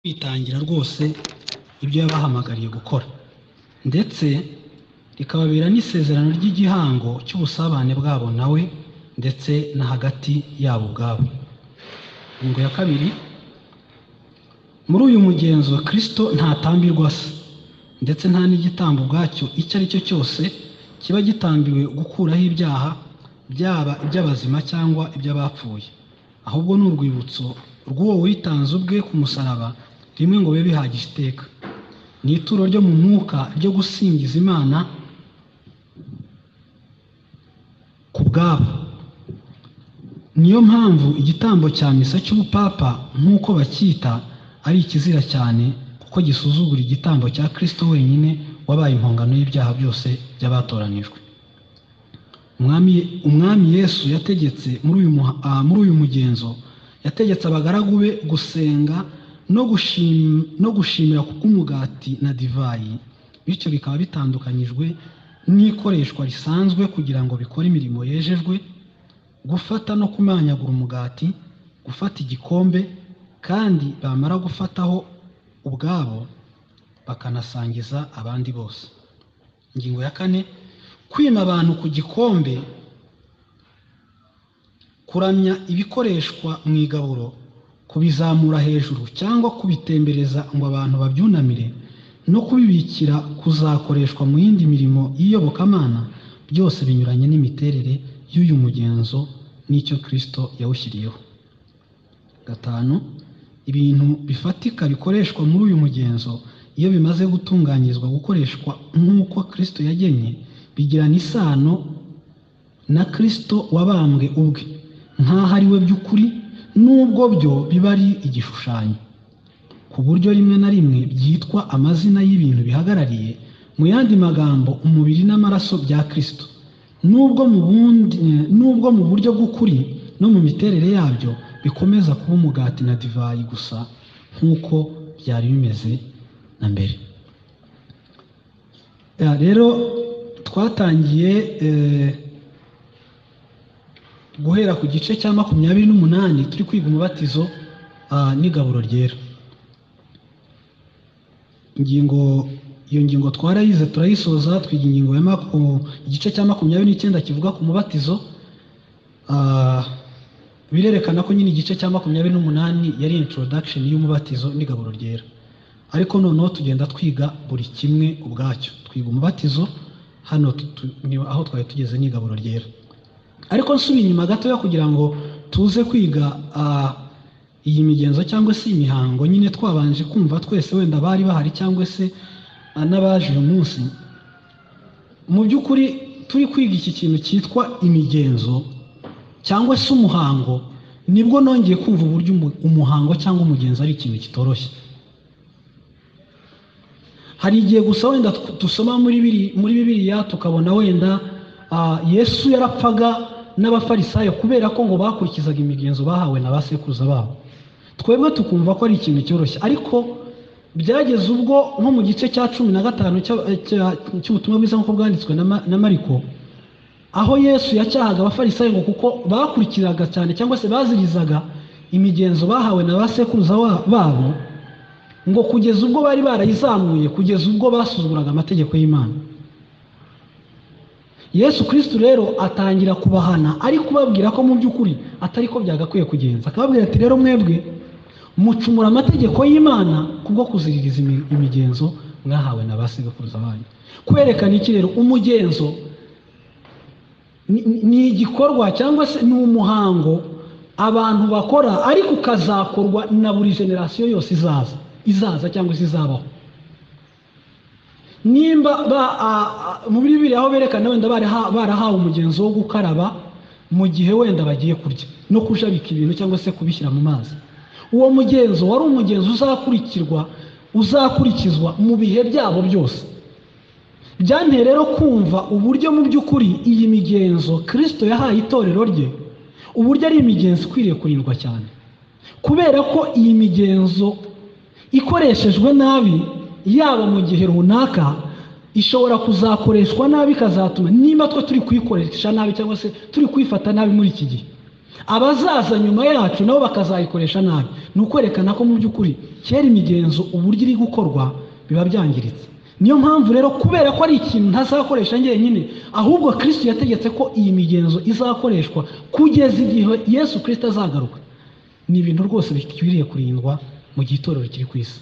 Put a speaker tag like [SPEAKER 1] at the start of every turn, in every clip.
[SPEAKER 1] kwitangira rwose ibyo yabahamagariye gukora ndetse rikababera n'isezerano ry'igihango cy'ubusabane bwabo nawe ndetse na hagati yabo ubwabo ingingo ya kabiri muri uyu mugenzo kirisito ntatambirwa se ndetse nta n'igitambo ubwacyo icyo ari cyo cyose kiba gitambiwe gukuraho ibyaha byaba iby'abazima cyangwa iby'abapfuye ahubwo ni urwibutso rw'uwo witanze ubwe ku musaraba rimwe ngo bibe bihagije iteka ni ituro ryo mu mwuka ryo gusingiza imana ku bwabo niyo mpamvu igitambo cya misa cy'ubupapa nk'uko bacyita ari ikizira cyane kuko gisuzugura igitambo cya kirisito wenyine wabaye impongano y'ibyaha byose by'abatoranijwe umwami yesu yategetse muri uyu mugenzo yategetse abagaragu be gusenga no gushimira kuko umugati na divayi bityo bikaba bitandukanyijwe n'ikoreshwa risanzwe kugira ngo bikore imirimo yejejwe gufata no kumanyagura umugati gufata igikombe kandi bamara gufataho ubwabo bakanasangiza abandi bose ingingo ya kane kwima abantu ku gikombe kuramya ibikoreshwa mu igaburo kubizamura hejuru cyangwa kubitembereza ngo abantu babyunamire no kubibikira kuzakoreshwa mu yindi mirimo y'iyobokamana byose binyuranye n'imiterere y'uyu mugenzo n'icyo kirisito yawushyiriyeho gatanu ibintu bifatika bikoreshwa muri uyu mugenzo iyo bimaze gutunganyirizwa gukoreshwa nk'uko kirisito yagennye bigirana isano na kirisito wabambwe ubwe nk'aho ari we by'ukuri n'ubwo byo biba ari igishushanyo ku buryo rimwe na rimwe byitwa amazina y'ibintu bihagarariye mu yandi magambo umubiri n'amaraso bya kirisito n'ubwo mu buryo bw'ukuri no mu miterere yabyo bikomeza kuba umugati na divayi gusa nk'uko byari bimeze na mbere rero twatangiye guhera ku gice cya makumyabiri n'umunani turi kwiga umubatizo n'igaburo ryera ingingo iyo ngingo twarayize turayisoza twiga ingingo ya igice cya makumyabiri n'icyenda kivuga ku mubatizo birerekana ko nyine igice cya makumyabiri n'umunani yari introduction y'umubatizo n'igaburo ryera ariko noneho tugenda twiga buri kimwe ubwacyo twiga umubatizo hano aho twari tugeze n'igaburo ryera ariko nsubiye inyuma gatoya kugira ngo tuze kwiga iyi migenzo cyangwa se imihango nyine twabanje kumva twese wenda bari bahari cyangwa se n'abaje uyu munsi mu by'ukuri turi kwiga iki kintu cyitwa imigenzo cyangwa se umuhango nibwo nongeye kumva uburyo umuhango cyangwa umugenzo ari ikintu kitoroshye hari igihe gusa wenda dusoma muri bibiriya tukabona wenda yesu yarapfaga n'abafarisayo kubera ko ngo bakurikizaga imigenzo bahawe na ba sekuruza babo twebwe tukumva ko ari ikintu cyoroshye ariko byageze ubwo nko mu gice cya cumi na gatanu cy'ubutumwa bwiza nk'uko bwanditswe na mariko aho yesu yacyahaga abafarisayo ngo kuko bakurikiraga cyane cyangwa se bazirizaga imigenzo bahawe na ba sekuruza babo ngo kugeza ubwo bari barayizamuye kugeza ubwo basuzuguraga amategeko y'imana yesu kirisitu rero atangira kubahana ari kubabwira ko mu by'ukuri atari ko byagakwiye kugenza akababwira ati rero mwebwe mucumura amategeko y'imana kubwo kuziririza imigenzo mwahawe na ba sekuruza banyu kwerekana iki rero umugenzo ni igikorwa cyangwa se ni umuhango abantu bakora ariko ukazakorwa na buri generasiyo yose izaza izaza cyangwa se izabaho nimba mu bibiri aho berekana wenda barahawe umugenzo wo gukaraba mu gihe wenda bagiye kurya no kujabika ibintu cyangwa se kubishyira mu mazi uwo mugenzo wari umugenzo uzakurikirwa uzakurikizwa mu bihe byabo byose byanteye rero kumva uburyo mu by'ukuri iyi migenzo kirisito yahaye itorero rye uburyo ari imigenzo ikwiriye kurindwa cyane kubera ko iyi migenzo ikoreshejwe nabi yaba mu gihe runaka ishobora kuzakoreshwa nabi ikazatuma niba twe turi kuyikoresha nabi cyangwa se turi kuyifata nabi muri iki gihe abazaza nyuma yacu nabo bakazayikoresha nabi ni ukwerekana ko mu by'ukuri kera imigenzo uburyo iri gukorwa biba byangiritse niyo mpamvu rero kubera ko ari ikintu ntazakoresha njyenyine ahubwo kirisiti yategetse ko iyi migenzo izakoreshwa kugeza igihe yesu kirisiti azagaruka ni ibintu rwose bikwiriye kurindwa mu gihe itorero kiri ku isi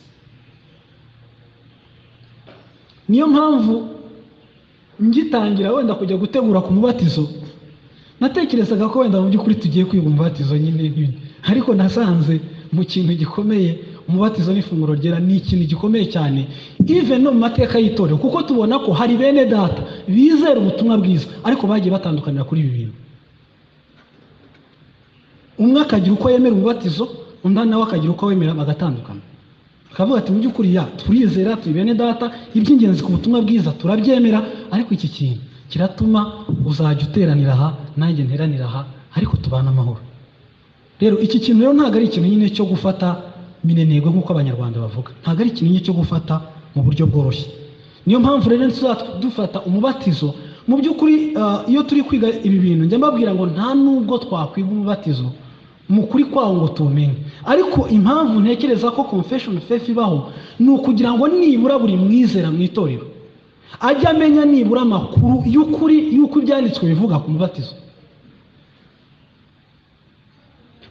[SPEAKER 1] niyo mpamvu ngitangira wenda kujya gutegura ku mubatizo natekerezaga ko wenda mu by'ukuri tugiye kwiga umubatizo nyine nk'ibi ariko nasanze mu kintu gikomeye umubatizo n'ifunguro ryera ni ikintu gikomeye cyane ive no mu mateka y'itorero kuko tubona ko hari bene data bizera ubutumwa bwiza ariko bagiye batandukanira kuri ibi bintu umwe akagira uko yemera umubatizo undi nawe akagira uko awemera bagatandukana akavuga ati mu by'ukuri ya turizera turi bene data iby'ingenzi ku butumwa bwiza turabyemera ariko iki kintu kiratuma uzajya uteranira aha nanjye nteranira aha ariko tubana amahoro rero iki kintu rero ntabwo ari ikintu nyine cyo gufata minenegwe nk'uko abanyarwanda bavuga ntabwo ari ikintu nyine cyo gufata mu buryo bworoshye niyo mpamvu rero dufata umubatizo mu by'ukuri iyo turi kwiga ibi bintu njya mbabwira ngo nta nubwo twakwiga umubatizo mu kuri kwawo ngo tuwumenye ariko impamvu ntekereza ko confession faith ibaho ni ukugira ngo nibura buri mwizera mu itorero ajye amenya nibura amakuru y'ukuri y'uko ibyanditswe bivuga ku mubatizo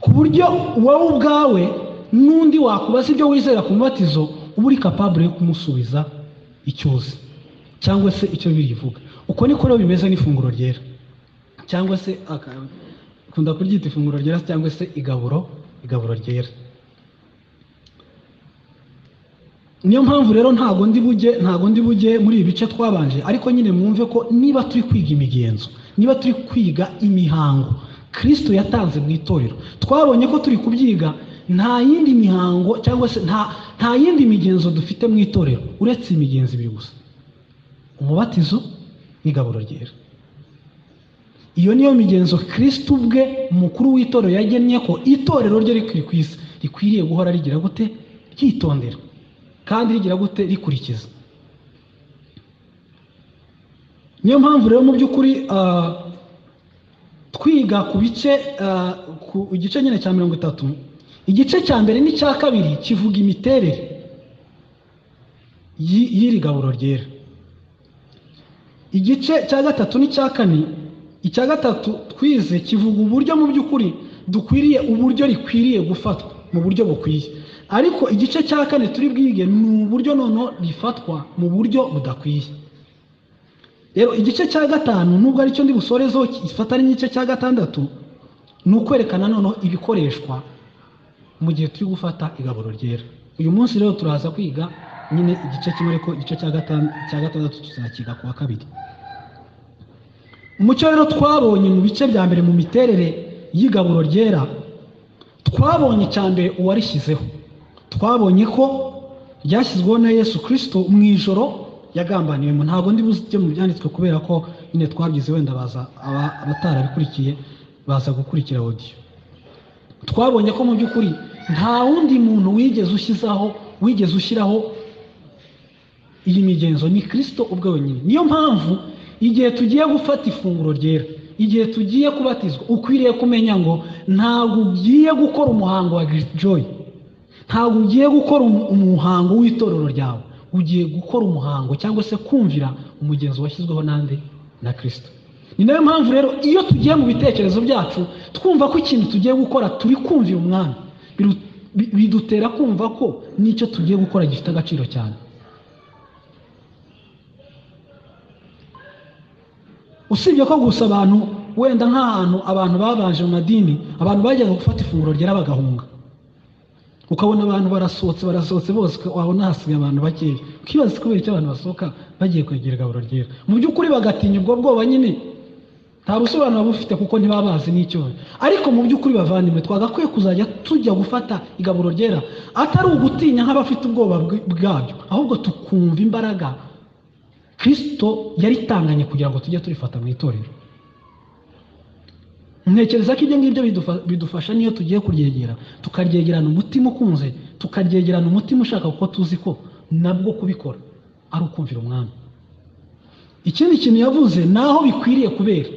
[SPEAKER 1] ku buryo wowe ubwawe n'undi wakubaza ibyo wizera ku mubatizo uba uri kapabure yo kumusubiza icyo uzi cyangwa se icyo bivuga uko niko rero bimeze n'ifunguro ryera cyangwa se akunda kuryita ifunguro ryera cyangwa se igaburo igaburo ryera niyo mpamvu rero ntago ndi bujye ntago ndi bujye muri ibi bice twabanje ariko nyine mwumve ko niba turi kwiga imigenzo niba turi kwiga imihango kirisito yatanze mu itorero twabonye ko turi kubyiga nta yindi mihango cyangwa se nta nta yindi migenzo dufite mu itorero uretse imigenzo ibiri gusa umubatizo n'igaburo ryera iyo niyo migenzo kirisito ubwe mukuru w'itorero yagennye ko itorero rye rikwiye ku isi rikwiriye guhora rigira gute ryitondera kandi rigira gute rikurikiza niyo mpamvu rero mu by'ukuri twiga ku bice ku gice nyine cya mirongo itatu igice cya mbere n'icya kabiri kivuga imiterere y'iri gaburo ryera igice cya gatatu n'icya kane icya gatatu twize kivuga uburyo mu by'ukuri dukwiriye uburyo rikwiriye gufatwa mu buryo bukwiye ariko igice cya kane turi bwige ni uburyo noneho rifatwa mu buryo budakwiye rero igice cya gatanu nubwo aricyo ndi busorezeho gifatanye n'igice cya gatandatu ni ukwerekana noneho ibikoreshwa mu gihe turi gufata igaburo ryera uyu munsi rero turaza kwiga nyine igice kimwe ariko igice cya gatandatu tuzakiga ku wa kabiri umucyo rero twabonye mu bice bya mbere mu miterere y'igaburo ryera twabonye cyane uwarishyizeho twabonye ko ryashyizweho na yesu kirisito mu ijoro yagambaniwemo ntabwo ndi buzijye mu byanditswe kubera ko nyine twabyize wenda baza abatarabikurikiye baza gukurikira odiyo twabonye ko mu by'ukuri nta wundi muntu wigeze ushyizaho wigeze ushyiraho iyi migenzo ni kirisito ubwe wenyine niyo mpamvu igihe tugiye gufata ifunguro ryera igihe tugiye kubatizwa ukwiriye kumenya ngo ntabwo ugiye gukora umuhango wa joyi ntabwo ugiye gukora umuhango w'itorero ryawe ugiye gukora umuhango cyangwa se kumvira umugenzi washyizweho n'andi na kirisito ni nayo mpamvu rero iyo tugiye mu bitekerezo byacu twumva ko ikintu tugiye gukora turi kumvira umwami bidutera kumva ko n'icyo tugiye gukora gifite agaciro cyane usibye ko gusa abantu wenda nk'ahantu abantu babanje mu madini abantu bajyaga gufata ifunguro ryera bagahunga ukabona abantu barasohotse barasohotse bose wabona hasigaye abantu bakeya ukibaza kubera icyo abantu basohoka bagiye kwegera igaburo ryera mu by'ukuri bagatinya ubwo bwoba nyine nta busobanuro baba bufite kuko ntibaba bazi n'icyo ariko mu by'ukuri bavandimwe twagakwiye kuzajya tujya gufata igaburo ryera atari ugutinya nk'abafite ubwoba bwabyo ahubwo tukumva imbaraga kirisito yaritanganye kugira ngo tujye turifata mu itorero ntekereza ko ibyo ngibyo bidufasha niyo tugiye kuryegera tukaryegerana umutima ukunze tukaryegerana umutima ushaka kuko tuzi ko nabwo kubikora ari ukumvira umwami ikindi kintu yavuze ni aho bikwiriye kubera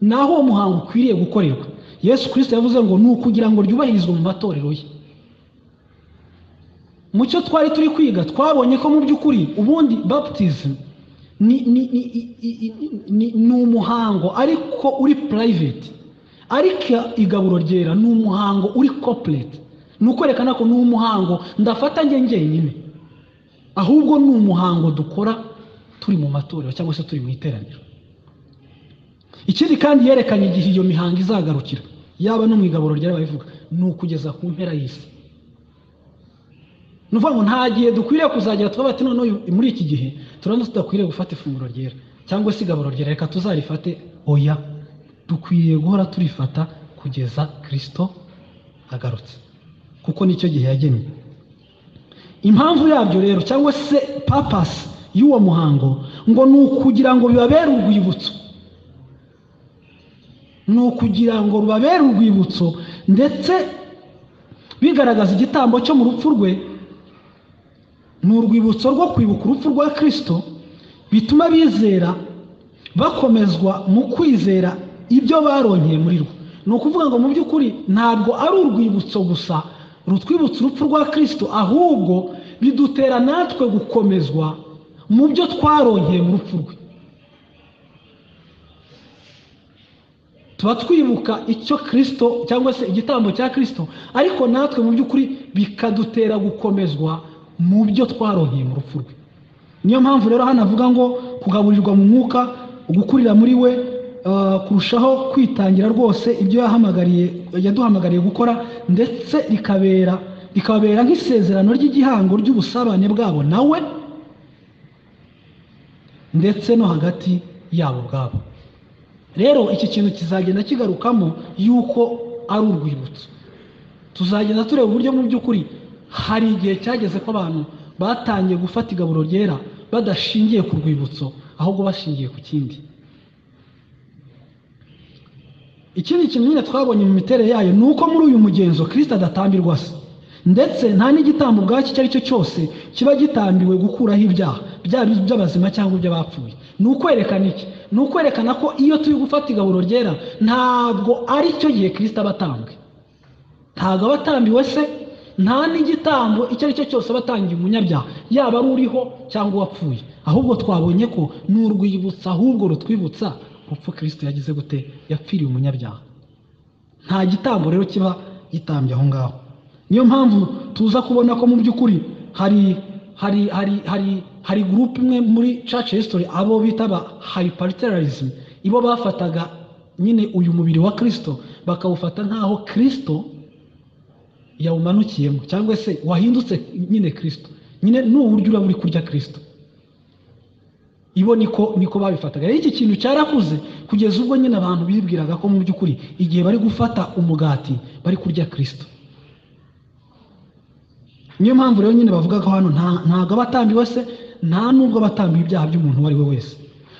[SPEAKER 1] ni aho uwo muhango ukwiriye gukorerwa yesu kirisita yavuze ngo ni ukugira ngo ryubahirizwe mu matorero ye mu cyo twari turi kwiga twabonye ko mu by'ukuri ubundi baptizimu ni ni ni ni- ni umuhango ariko uri private ariko igaburo ryera ni umuhango uri corporate ni ukwerekana ko ni umuhango ndafata njye njyenyine ahubwo ni umuhango dukora turi mu matorero cyangwa se turi mu iteraniro ikindi kandi yerekanye igihe iyo mihango izagarukira yaba no mu igaburo ryari babivuga ni ukugeza ku mpera y'isi ni ukuvuga ngo nta gihe dukwiriye kuzagera tuba bati noneho uyu- muri iki gihe turabona tudakwiriye gufata ifunguro ryera cyangwa se igaburo ryera reka tuzarifate oya dukwiriye guhora turifata kugeza kirisito agarutse kuko nicyo gihe yagenwe impamvu yabyo rero cyangwa se papasi y'uwo muhango ngo ni ukugira ngo bibabere urwibutso ni ukugira ngo rubabere urwibutso ndetse bigaragaza igitambo cyo mu rupfu rwe ni urwibutso rwo kwibuka urupfu rwa kirisito bituma bizera bakomezwa mu kwizera ibyo baronkeye muri rwo ni ukuvuga ngo mu by'ukuri ntabwo ari urwibutso gusa rutwibutsa urupfu rwa kirisito ahubwo bidutera natwe gukomezwa mu byo twaronkeye mu rupfu rwe tuba twibuka icyo kirisito cyangwa se igitambo cya kirisito ariko natwe mu by'ukuri bikadutera gukomezwa mu byo twaronkeye mu rupfu rwe niyo mpamvu rero hano avuga ngo kugaburirwa mu mwuka gukurira muri we eh, kurushaho kwitangira rwose ibyo yahamagariye yaduhamagariye gukora ndetse rikabera rikabera nk'isezerano ry'igihango ry'ubusabane bwabo nawe ndetse no hagati yabo ubwabo rero iki kintu kizagenda kigarukamo yuko ari urwibutso tuzagenda tureba uburyo mu by'ukuri hari igihe cyageze ko abantu batangiye gufata igaburo ryera badashingiye ku rwibutso ahubwo bashingiye ku kindi ikindi kintu nyine twabonye mu miterere yayo ni uko muri uyu mugenzo kirisita adatambirwa se ndetse nta n'igitambo ubwacyo icyo ari cyo cyose kiba gitambiwe gukuraho ibyaha byaba iby'abazima cyangwa iby'abapfuye ni ukwerekana iki ni ukwerekana ko iyo turi gufata igaburo ryera ntabwo ari cyo gihe kirisita aba atambwe ntabwo aba atambiwe se nta n'igitambo icyo ari cyo cyose aba atangiye umunyabyaha yaba ari uriho cyangwa uwapfuye ahubwo twabonye ko ni urwibutso ahubwo rutwibutsa urupfu kirisito yagize gute yapfiriye umunyabyaha nta gitambo rero kiba gitambye aho ngaho niyo mpamvu tuza kubona ko mu by'ukuri hari hari hari hari hari gurupe imwe muri church history abo bita ba hyperterarism ibo bafataga nyine uyu mubiri wa kirisito bakawufata nk'aho kirisito yawumanukiyemo cyangwa se wahindutse nyine kirisito nyine ni uburyo uraba uri kurya kirisito ibo niko niko babifataga rero iki kintu cyarakuze kugeza ubwo nyine abantu bibwiraga ko mu by'ukuri igihe bari gufata umugati bari kurya kirisito niyo mpamvu rero nyine bavuga ko hano nta- ntabwo abatambi wese nta n'ubwo abatambi ibyaha by'umuntu uwo ari we wese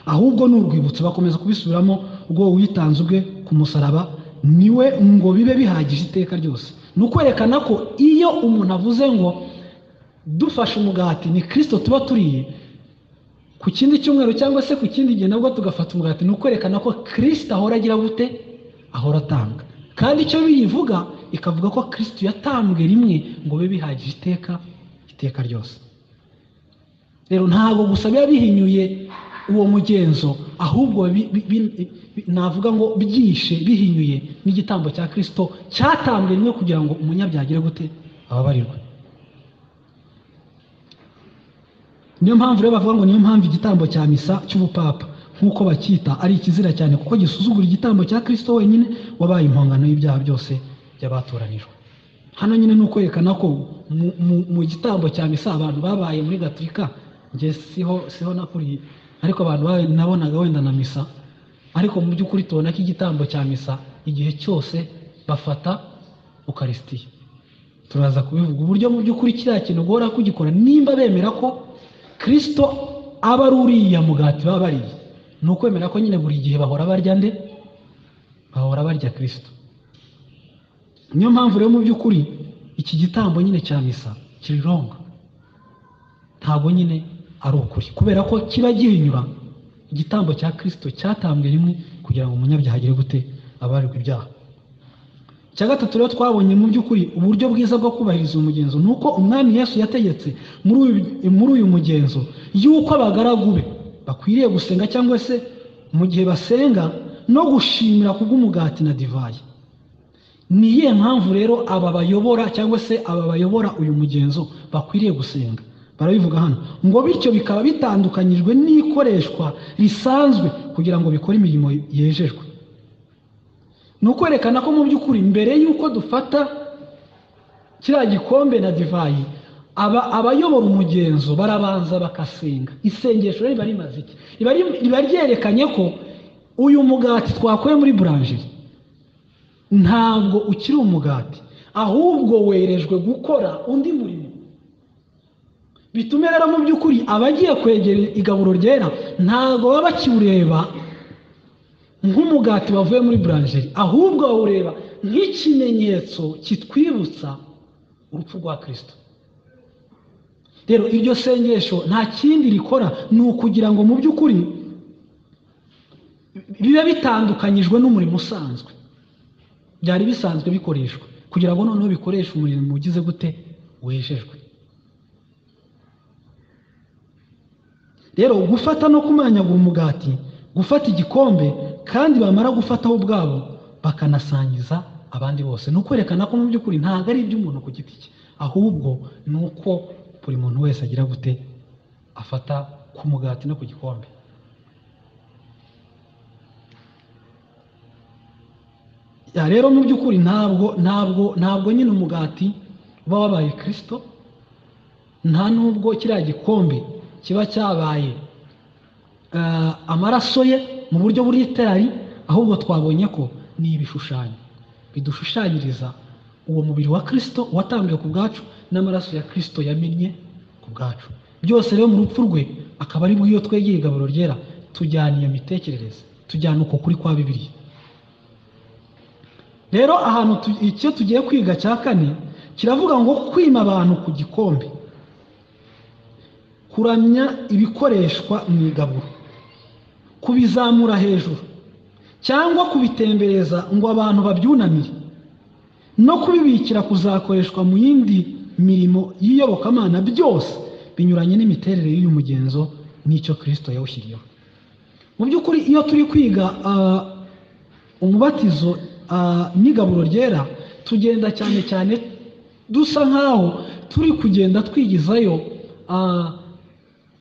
[SPEAKER 1] ahubwo ni urwibutso bakomeza kubisubiramo ubwo witanze ubwe ku musaraba niwe ngo bibe bihagije iteka ryose ni ukwerekana ko iyo umuntu avuze ngo dufashe umugati ni kirisito tuba turiye ku kindi cyumweru cyangwa se ku kindi gihe nabwo tugafata umugati ni ukwerekana ko kirisito ahora agira gute ahora atanga kandi icyo biyivuga ikavuga ko kirisito yatambwe rimwe ngo bibe bihagije iteka iteka ryose rero ntabwo gusa biba bihinyuye uwo mugenzo ahubwo bi- bi- bi- bi- navuga ngo byishe bihinyuye n'igitambo cya kirisito cyatambwe rimwe kugira ngo umunyabyaha agire gute ababarirwe niyo mpamvu rero bavuga ngo niyo mpamvu igitambo cya misa cy'ubupapa nk'uko bacyita ari ikizira cyane kuko gisuzugura igitambo cya kirisito wenyine wabaye impongano y'ibyaha byose by'abatoranijwe hano nyine ni ukwerekana ko mu- mu- mu gitambo cya misa abantu babaye muri gaturika njye siho siho nakuriye ariko abantu babaye- nabonaga wenda na misa ariko mu by'ukuri tubona ko igitambo cya misa igihe cyose bafata ukarisitiya turaza kubivuga uburyo mu by'ukuri kiriya kintu guhora kugikora nimba bemera ko kirisito aba ari uriya mugati baba bariye ni ukwemera ko nyine buri gihe bahora barya nde bahora barya kirisito niyo mpamvu rero mu by'ukuri iki gitambo nyine cya misa kiri wrong ntabwo nyine ari ukuri kubera ko kiba gihinyura igitambo cya kirisito cyatambwe rimwe kugira ngo umunyabyaha agire gute abarirwe ibyaha icya gatatu rero twabonye mu by'ukuri uburyo bwiza bwo kubahiriza umugenzo ni uko umwami yesu yategetse muri uyu- muri uyu mugenzo y'uko abagaragu be bakwiriye gusenga cyangwa se mu gihe basenga no gushimira ku bw'umugati na divayi ni iyihe mpamvu rero aba bayobora cyangwa se aba bayobora uyu mugenzo bakwiriye gusenga barabivuga hano ngo bityo bikaba bitandukanyijwe n'ikoreshwa risanzwe kugira ngo bikore imirimo yejejwe ni ukwerekana ko mu by'ukuri mbere y'uko dufata kiriya gikombe na divayi aba abayobora umugenzo barabanza bakasenga isengesho rero riba rimaze iki Riba ri- riba ryerekanye ko uyu mugati twakuye muri buranjeri ntabwo ukiri umugati ahubwo werejwe gukora undi murimo bitume rero mu by'ukuri abagiye kwegera igaburo ryera ntabwo baba bakiwureba nk'umugati wavuye muri buranjeri ahubwo bawureba nk'ikimenyetso kitwibutsa urupfu rwa kirisito rero iryo sengesho nta kindi rikora ni ukugira ngo mu by'ukuri bibe bitandukanyijwe n'umurimo usanzwe byari bisanzwe bikoreshwa kugira ngo noneho bikoreshe umurimo ugize gute wejejwe rero gufata no kumanyagura umugati gufata igikombe kandi bamara gufataho ubwabo bakanasangiza abandi bose ni ukwerekana ko mu by'ukuri ntabwo ari iby'umuntu ku giti cye ahubwo ni uko buri muntu wese agira gute afata ku mugati no ku gikombe Ya, rero mu by'ukuri ntabwo ntabwo ntabwo nyine umugati uba wabaye kirisito nta n'ubwo kiriya gikombe kiba cyabaye eh, amaraso ye mu buryo bw'iterari ahubwo twabonye ko ni ibishushanyo bidushushanyiriza uwo mubiri wa kirisito watangiwe ku bwacu n'amaraso ya kirisito yamennye ku bwacu byose rero mu rupfu rwe akaba ari bw'iyo twegeye igaburo ryera tujyana iyo mitekerereze tujyana uko kuri kwa bibiliya rero ahantu tu- icyo tugiye kwiga cya kane kiravuga ngo kwima abantu ku gikombe kuramya ibikoreshwa mu igaburo kubizamura hejuru cyangwa kubitembereza ngo abantu babyunamire no kubibikira kuzakoreshwa mu yindi mirimo y'iyobokamana byose binyuranye n'imiterere y'uyu mugenzo n'icyo kirisito yawushyiriyeho mu by'ukuri iyo turi kwiga ah, umubatizo ah, n'igaburo ryera tugenda cyane cyane dusa nk'aho turi kugenda twigizayo ah,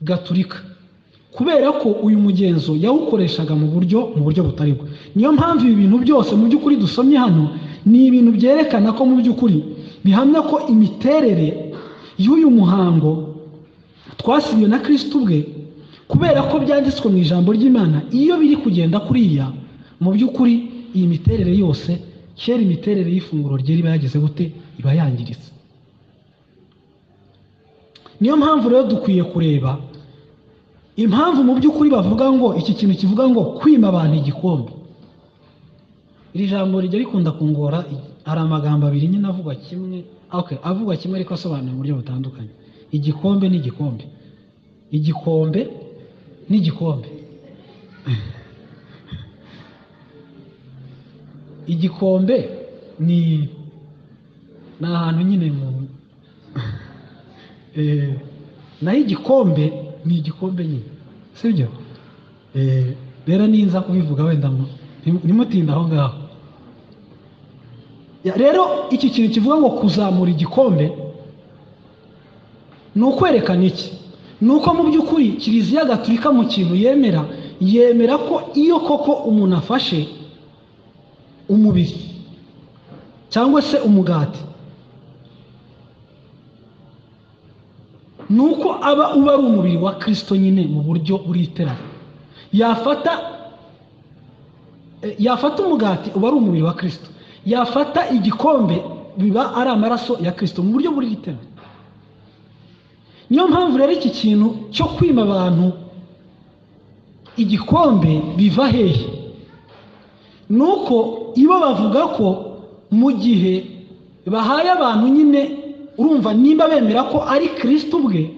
[SPEAKER 1] gaturika kubera ko uyu mugenzo yawukoreshaga mu buryo mu buryo butari bwo niyo mpamvu ibi bintu byose mu by'ukuri dusomye hano ni ibintu byerekana ko mu by'ukuri bihamya ko imiterere y'uyu muhango twasibiwe na kirisito ubwe kubera ko byanditswe mu ijambo ry'imana iyo biri kugenda kuriya mu by'ukuri iyi miterere yose kera imiterere y'ifunguro ryera iba yageze gute iba yangiritse niyo mpamvu rero dukwiye kureba impamvu mu by'ukuri bavuga ngo iki kintu kivuga ngo kwima abantu igikombe iri jambo rijya rikunda kungora hari amagambo abiri nyine avugwa kimwe okay, avugwa kimwe ariko asobanuye mu buryo butandukanye igikombe n'igikombe igikombe n'igikombe igikombe ni ni ahantu nyine mu Eh, naho igikombe ni igikombe nyine sibyo Eh, rero ninza kubivuga wenda mu- ntim- ntimutinde aho ngaho Ya, rero iki kintu kivuga ngo kuzamura igikombe ni ukwerekana iki ni uko mu by'ukuri kiliziya gaturika mu kintu yemera yemera ko iyo koko umuntu afashe umubiri cyangwa se umugati nuko aba uba ari umubiri wa kirisito nyine mu buryo buriterana yafata eh, yafata umugati uba ari umubiri wa kirisito yafata igikombe biba ari amaraso ya kirisito mu buryo buriterana niyo mpamvu rero iki kintu cyo kwima abantu igikombe biva hehe ni uko ibo bavuga ko mu gihe bahaye abantu nyine urumva nimba bemera ko ari kirisito ubwe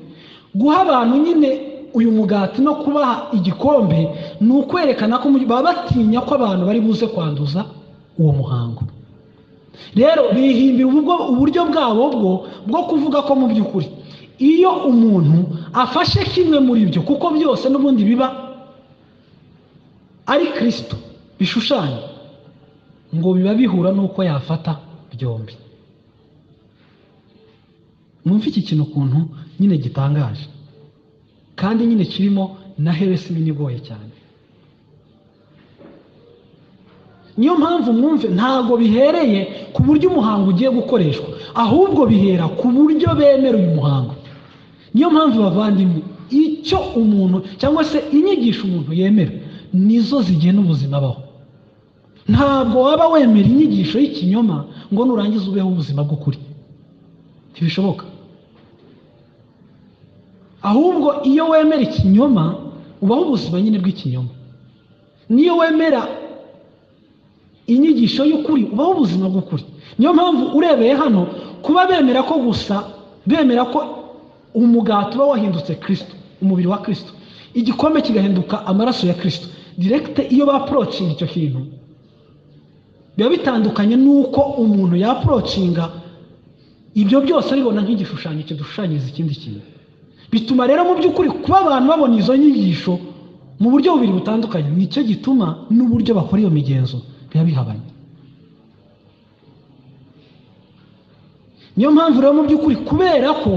[SPEAKER 1] guha abantu nyine uyu mugati no kubaha igikombe ni ukwerekana ko mu- baba batinya ko abantu bari buze kwanduza uwo muhango rero bihimbira ubwo- uburyo bwabo bwo bwo kuvuga ko mu by'ukuri iyo umuntu afashe kimwe muri byo kuko byose n'ubundi biba ari kirisito bishushanya ngo biba bihura n'uko yafata byombi mwumve iki kintu ukuntu nyine gitangaje kandi nyine kirimo na heresi nini igoye cyane niyo mpamvu mwumve ntabwo bihereye ku buryo umuhango ugiye gukoreshwa ahubwo bihera ku buryo bemera uyu muhango niyo mpamvu bavandimwe icyo umuntu cyangwa se inyigisho umuntu yemera nizo zigena ubuzima abaho ntabwo waba wemera inyigisho y'ikinyoma ngo nurangize ubeho ubuzima bw'ukuri ntibishoboka ahubwo iyo wemera ikinyoma ubaho ubuzima nyine bw'ikinyoma niyo wemera inyigisho y'ukuri ubaho ubuzima bw'ukuri niyo mpamvu urebeye hano kuba bemera ko gusa bemera ko umugati uba wahindutse kirisito umubiri wa kirisito igikombe kigahinduka amaraso ya kirisito diregite iyo baporocinga icyo kintu biba bitandukanye n'uko umuntu yaporocinga ibyo byose abibona nk'igishushanyo kidushushanyiriza ikindi kintu bituma rero mu by'ukuri kuba abantu babona izo nyigisho mu buryo bubiri butandukanye nicyo gituma n'uburyo bakora iyo migenzo biba bihabanye niyo mpamvu rero mu by'ukuri kubera ko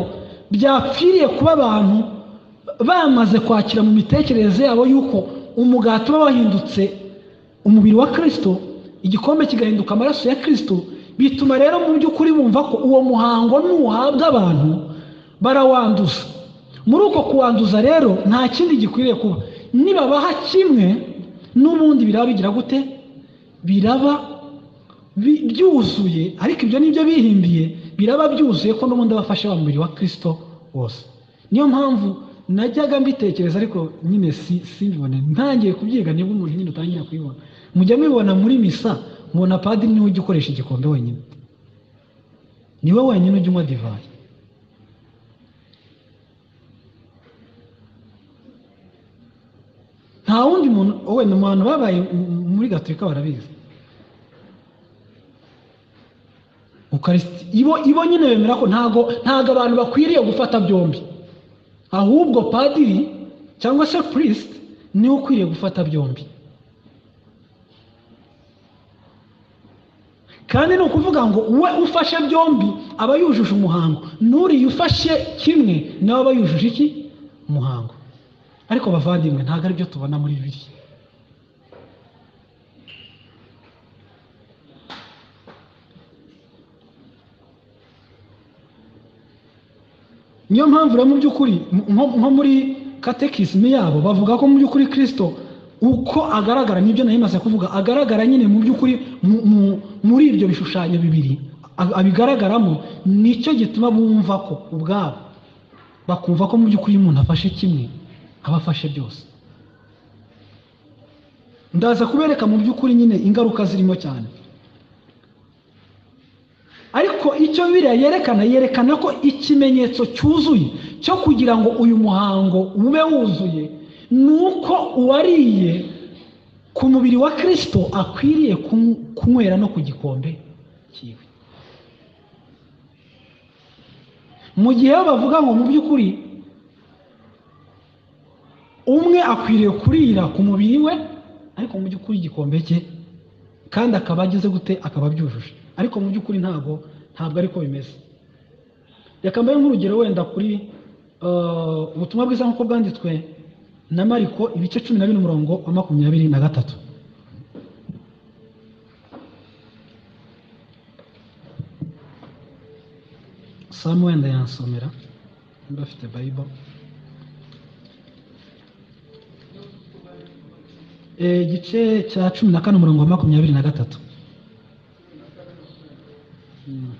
[SPEAKER 1] byapfiriye kuba abantu bamaze kwakira mu mitekerereze yabo y'uko umugati uba wahindutse umubiri wa kirisito igikombe kigahinduka amaraso ya kirisito bituma rero mu by'ukuri bumva ko uwo muhango nuhabwa abantu barawanduza muri uko kuwanduza rero nta kindi gikwiriye kuba nibabaha kimwe n'ubundi biraba bigira gute biraba bi- byuzuye ariko ibyo nibyo bihimbiye biraba byuzuye ko n'ubundi aba afashe wa mubiri wa kirisito wose niyo mpamvu najyaga mbitekereza ariko nyine si simbibone ntangiye kubyiga nibwo umuntu nyine utangira kubibona mujya mubibona muri misa mubona padiri niwe ujya ukoresha igikombe wenyine niwe wenyine ujya unywa divayi nta wundi muntu wenda mu bantu babaye m- muri gatolika barabizi ukarisiti ibo ibo nyine bemera ko ntago ntago abantu bakwiriye gufata byombi ahubwo padiri cyangwa se purisiti niwe ukwiriye gufata byombi kandi ni ukuvuga ngo we ufashe byombi aba yujuje umuhango n'uriya ufashe kimwe nawe aba yujuje iki umuhango ariko bavandimwe ntabwo ari byo tubona muri bibiliya niyo mpamvu rero mu by'ukuri mu- nko nko muri katekisime yabo bavuga ko mu by'ukuri kirisito uko agaragara nibyo nari maze kuvuga agaragara nyine mu by'ukuri mu- mu- muri ibyo bishushanyo bibiri a- abigaragaramo nicyo gituma bumva ko ubwabo bakumva ko mu by'ukuri iyo umuntu afashe kimwe aba afashe byose ndaza kubereka mu by'ukuri nyine ingaruka zirimo cyane ariko icyo biriya yerekana yerekana ko ikimenyetso cyuzuye cyo kugira ngo uyu muhango ube wuzuye ni uko uwariye ku mubiri wa kirisito akwiriye kun- kunywera no ku gikombe cyiwe mu gihe bo bavuga ngo mu by'ukuri umwe akwiriye kurira ku mubiri we ariko mu by'ukuri igikombe cye kandi akaba ageze gute akaba abyujuje ariko mu by'ukuri ntabwo ntabwo ariko bimeze reka mbahe nk'urugero wenda kuri eh, ubutumwa bwiza nk'uko bwanditswe na mariko ibice cumi na bine umurongo wa makumyabiri na gatatu samu wenda yansomera niba afite bayibolo Eh, igice cya cumi na kane umurongo wa makumyabiri na gatatu Mm.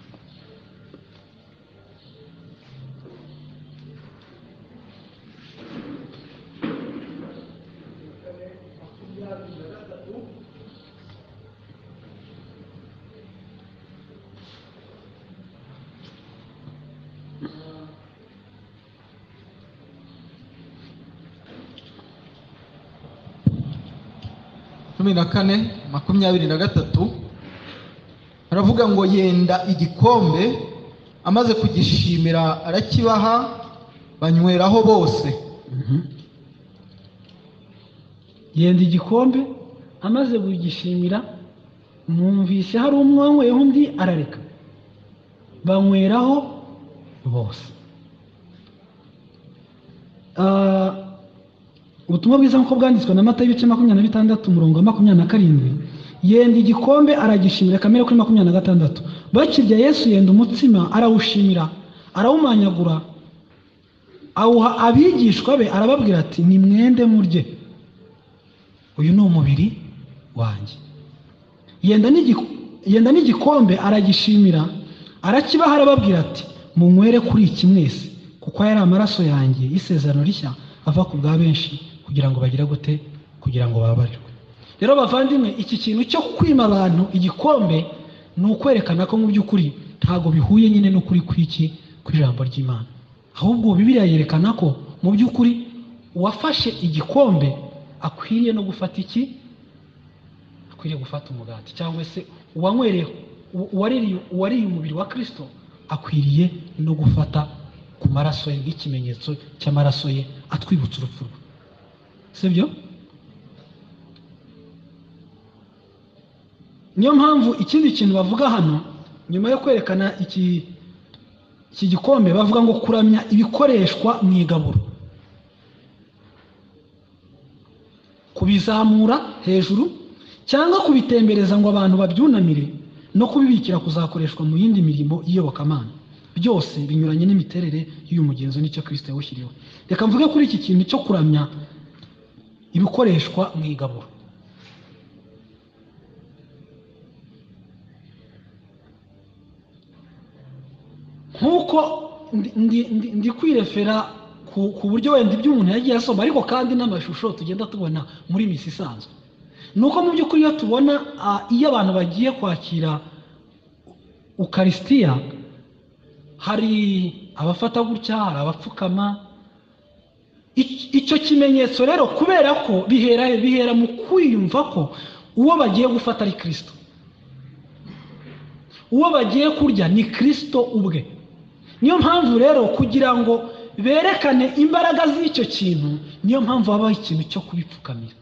[SPEAKER 2] cumi na kane makumyabiri na gatatu baravuga ngo yenda igikombe amaze kugishimira arakibaha banyweraho bose
[SPEAKER 1] yenda igikombe amaze kugishimira mwumvise hari umwe wanyweyeho undi arareka banyweraho bose Ah, ubutumwa bwiza nk'uko bwanditswe na mata y'ibice makumyabiri na bitandatu umurongo wa makumyabiri na karindwi yenda igikombe aragishimira kamere kuri makumyabiri na gatandatu bakirya yesu yenda umutsima arawushimira arawumanyagura awuha abigishwa be arababwira ati ni mwende murye uyu ni umubiri wanjye yenda n'igi- yenda n'igikombe aragishimira arakibaha arababwira ati munywere kuri iki mwese kuko aya ari amaraso yanjye y'isezerano rishya ava ku bwa benshi kugira ngo bagire gute kugira ngo babarirwe rero bavandimwe iki kintu cyo kwima abantu igikombe ni ukwerekana ko mu by'ukuri ntabwo bihuye nyine n'ukuri kw'iki ku ijambo ry'imana ahubwo bibiliya yerekana ko mu by'ukuri uwafashe igikombe akwiriye no gufata iki akwiriye gufata umugati cyangwa se uwanywereye uwa- uwaririye uwariye umubiri wa kristo akwiriye no gufata ku maraso ye nk'ikimenyetso cy'amaraso ye atwibutsa urupfu rwe sibyo niyo mpamvu ikindi kintu bavuga hano nyuma yo kwerekana iki iki gikombe bavuga ngo kuramya ibikoreshwa mu igaburo kubizamura hejuru cyangwa kubitembereza ngo abantu babyunamire no kubibikira kuzakoreshwa mu yindi mirimo y'iyobokamana byose binyuranye n'imiterere y'uyu mugenzo n'icyo kristo yawushyiriyeho reka mvuge kuri iki kintu cyo kuramya ibikoreshwa mu igaburo nk'uko ndi- ndi- ndi- ndi kwirefera ku ku buryo wenda ibyo umuntu yagiye asoma ariko kandi n'amashusho tugenda tubona muri misi isanzwe ni uko mu by'ukuri iyo tubona ah, iyo abantu bagiye kwakira ukarisitiya hari abafata gutya hari abapfukama Ic- icyo kimenyetso rero kubera ko bihera he? bihera mu kwiyumva ko uwo bagiye gufata ari kirisito uwo bagiye kurya ni kirisito ubwe niyo mpamvu rero kugira ngo berekane imbaraga z'icyo kintu niyo mpamvu habaho ikintu cyo kubipfukamira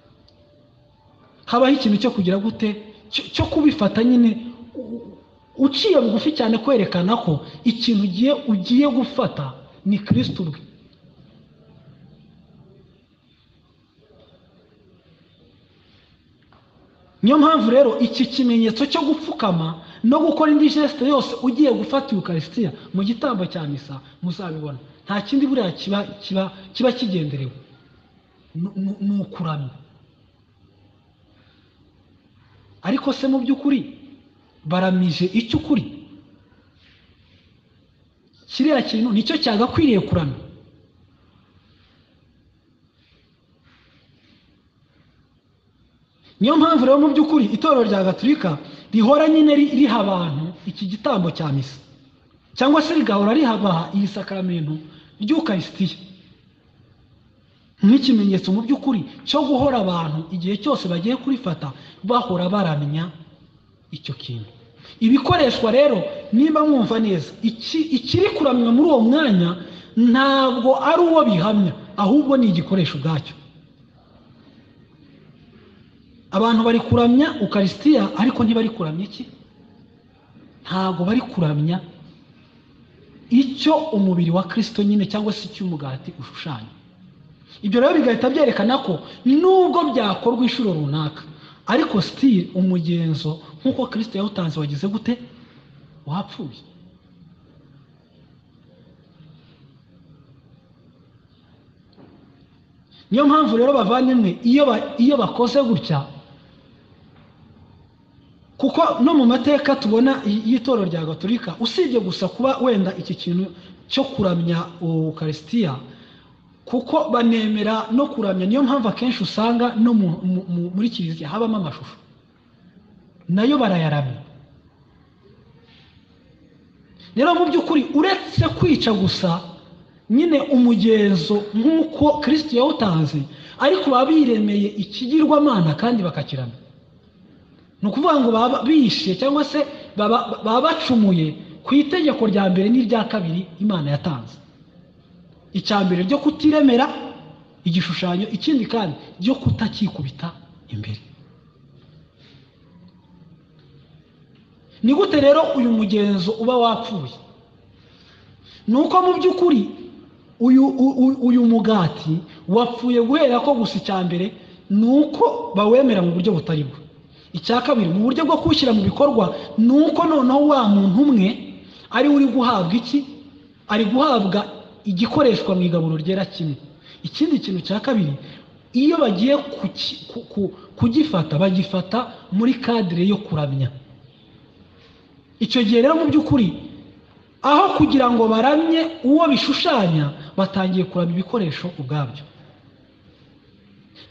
[SPEAKER 1] habaho ikintu cyo kugira gute cyo- cyo kubifata nyine u- u- uciye bugufi cyane kwerekana ko ikintu ugiye ugiye gufata ni kirisito ubwe niyo mpamvu rero iki kimenyetso cyo gupfukama no gukora indi jesite yose ugiye gufata ukarisitiya mu gitambo cya misa muzabibona nta kindi buriya kiba kiba kiba kigenderewe Ni- ni- ni ukuramya ariko se mu by'ukuri baramije icyo ukuri kiriya kintu nicyo cyagakwiriye kuramya niyo mpamvu rero mu by'ukuri itorero rya gatulika rihora nyine ri- riha abantu iki gitambo cya misa cyangwa se rigahora rihabaha iyi sakramento ry'ukarisitiya nk'ikimenyetso mu by'ukuri cyo guhora abantu igihe cyose bagiye kurifata bahora baramenya icyo kintu ibikoreshwa rero niba mwumva neza iki- ikiri kuramywa muri uwo mwanya ntabwo ari uwo bihamya ahubwo ni igikoresho ubwacyo abantu bari kuramya ukarisitiya ariko ntibari kuramya iki ntabwo bari kuramya icyo umubiri wa kristo nyine cyangwa se icy'umugati ushushanya ibyo rero bigahita byerekana ko nubwo byakorwa inshuro runaka ariko sitiri umugenzo nk'uko kristo yawutanze wagize gute wapfuye niyo mpamvu rero bavandimwe iyo ba- iyo bakoze gutya kuko no mu mateka tubona y- y'itorero rya gatolika usibye gusa kuba wenda iki kintu cyo kuramya ukarisitiya kuko banemera no kuramya niyo mpamvu akenshi usanga no mu- mu- mu- muri kiliziya habamo amashusho nayo barayaramya rero mu by'ukuri uretse kwica gusa nyine umugenzo nk'uko kirisiti yawutanze ariko baba biremeye ikigirwamana kandi bakakiramya ni ukuvuga ngo baba bishe cyangwa se baba baba bacumuye ku itegeko rya mbere n'irya kabiri imana yatanze icya mbere ryo kutiremera igishushanyo ikindi kandi ryo kutakikubita imbere ni gute rero uyu mugenzo uba wapfuye ni uko mu by'ukuri uyu uyu- uyu mugati wapfuye guhera ko gusa icya mbere ni uko bawemera mu buryo butari bwo icya kabiri mu buryo bwo kuwushyira mu bikorwa ni uko noneho wa muntu umwe ari we uri guhabwa iki ari guhabwa igikoreshwa mu igaburo ryera kimwe ikindi kintu cya kabiri iyo bagiye kuki- ku- ku- kugifata bagifata muri kadire yo kuramya icyo gihe rero mu by'ukuri aho kugira ngo baramye uwo bishushanya batangiye kuramya ibikoresho ubwabyo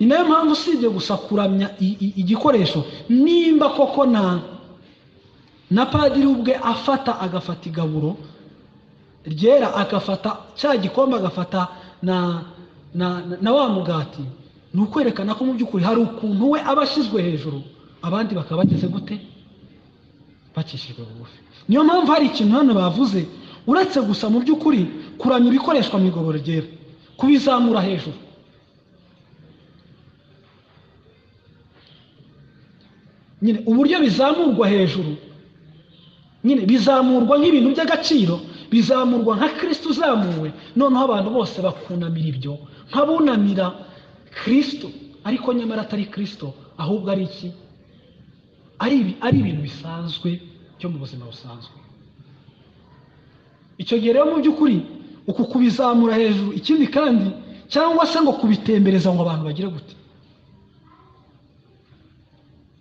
[SPEAKER 1] ni nayo mpamvu usibye gusa kuramya i- i- igikoresho nimba koko na na padiri ubwe afata agafata igaburo ryera agafata cya gikombe agafata na na na- na wa mugati ni ukwerekana ko mu by'ukuri hari ukuntu we aba ashyizwe hejuru abandi bakaba bageze gute bacishijwe bugufi niyo mpamvu hari ikintu hano bavuze uretse gusa mu by'ukuri kuramya ibikoreshwa mu igobero ryera kubizamura hejuru nyine uburyo bizamurwa hejuru nyine bizamurwa nk'ibintu by'agaciro bizamurwa nka kirisito uzamuwe noneho abantu bose bakunamira ibyo nk'abunamira kirisito ariko nyamara atari kirisito ahubwo ari iki ari ibi- ari ibintu bisanzwe byo mu buzima busanzwe icyo gihe rero mu by'ukuri uku kubizamura hejuru ikindi kandi cyangwa se ngo kubitembereza ngo abantu bagire gute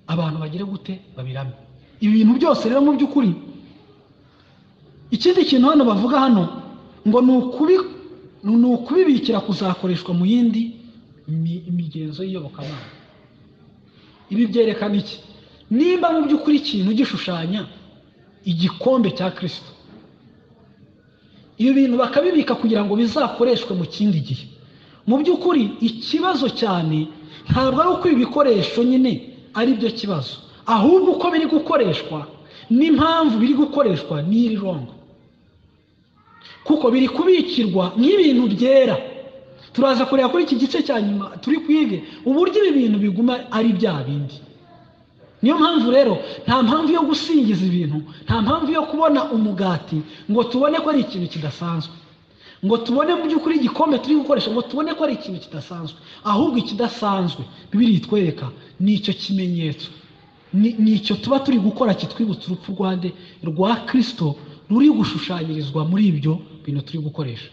[SPEAKER 1] abantu bagire gute babirame ibi bintu byose rero mu by'ukuri ikindi kintu hano bavuga hano ngo ni ukubi- ni ukubibikira kuzakoreshwa mu yindi mi- migenzo y'iyobokamana ibi byerekana iki nimba mu by'ukuri ikintu gishushanya igikombe cya kirisito ibi bintu bakabibika kugira ngo bizakoreshwe mu kindi gihe mu by'ukuri ikibazo cyane ntabwo ari uko ibi bikoresho nyine ari byo kibazo ahubwo uko biri gukoreshwa n'impamvu biri gukoreshwa n'iri rongo kuko biri kubikirwa nk'ibintu byera turaza kureba kuri iki gice cya nyuma turi kwige uburyo ibi bintu biguma ari bya bindi niyo mpamvu rero nta mpamvu yo gusingiza ibintu nta mpamvu yo kubona umugati ngo tubone ko ari ikintu kidasanzwe ngo tubone mu by'ukuri igikombe turi gukoresha ngo tubone ko ari ikintu kidasanzwe ahubwo ikidasanzwe bibiri itwereka ni icyo kimenyetso ni ni icyo tuba turi gukora kitwibutsa urupfu rwa nde rwa kirisito ruri gushushanyirizwa muri ibyo bintu turi gukoresha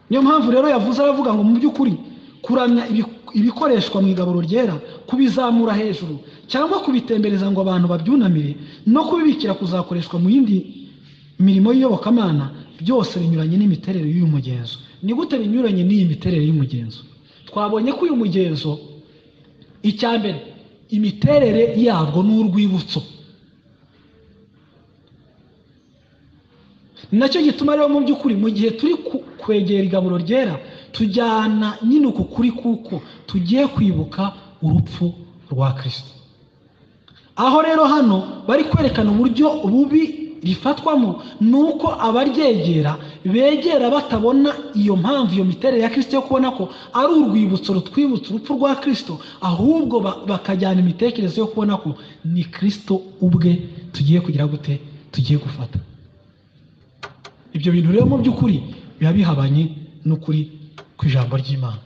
[SPEAKER 1] niyo mpamvu rero yavuze aravuga ngo mu by'ukuri kuramya ibi- ibikoreshwa mu igaburo ryera kubizamura hejuru cyangwa kubitembereza ngo abantu babyunamire no kubibikira kuzakoreshwa mu yindi mirimo y'iyobokamana byose binyuranye n'imiterere y'uyu mugenzo ni gute binyuranye n'iyi miterere y'umugenzo twabonye ko uyu mugenzo icya mbere imiterere yabwo ni urwibutso ni nacyo gituma rero mu by'ukuri mu gihe turi ku- kwegera igaburo ryera tujyana nyine uku kuri kuko tugiye kwibuka urupfu rwa kirisito aho rero hano bari kwerekana uburyo bubi rifatwamo ni uko abaryegera begera batabona iyo mpamvu iyo miterere ya kirisito yo kubona ko ari urwibutso rutwibutsa urupfu rwa kirisito ahubwo ba- bakajyana imitekerereze yo kubona ko ni kirisito ubwe tugiye kugira gute tugiye gufata ibyo bintu rero mu by'ukuri biba bihabanye n'ukuri ku ijambo ry'imana